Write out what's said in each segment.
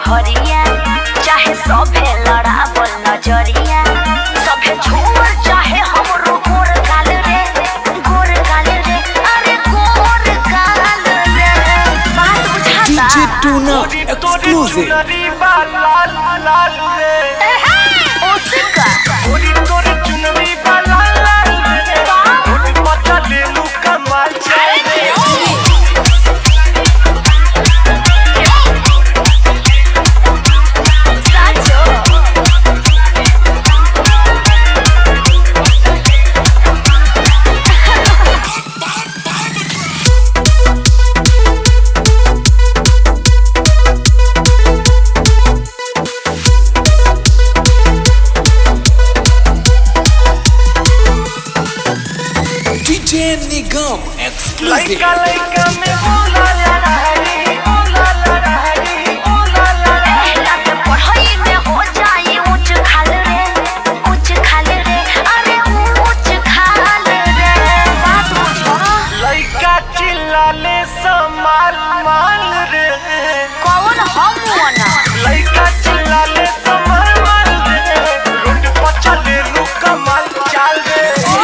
कहरिया चाहे सभे लड़ावल नजरिया सभे छोड़ चाहे हमरो गोर गाल रे गोर गाल रे अरे गोर गाल रे बात बुझाता DJ Tuna exclusive. उसका साचो DJ Nigam exclusive. एहला के पढ़ाई में हो जाई ऊंच खाल रे ऊंच खाल रे अरे ऊंच खाल रे बात बुझो चिल्लाले समाल माल रे कौन हम वना लइका चिल्लाले समाल माल रे रोड पर चले लू कमाल चाल रे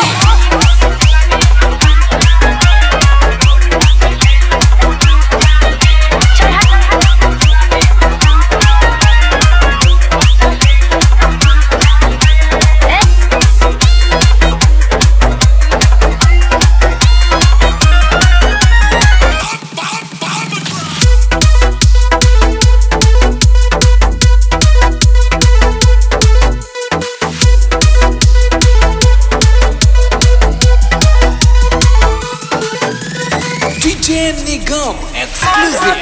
DJ Nigam exclusive.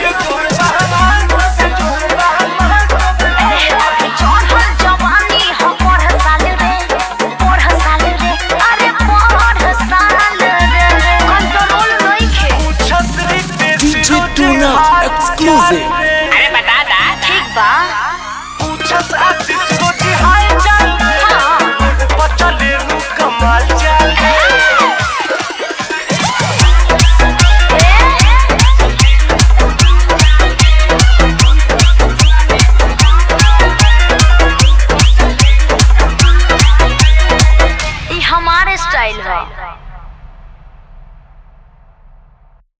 चढ़ल जवानी हम पढ़ साल रे पढ़ साल रे अरे पढ़ साल रे कंट्रोल नइखे DJ Tuna exclusive. ठीक बा पूछस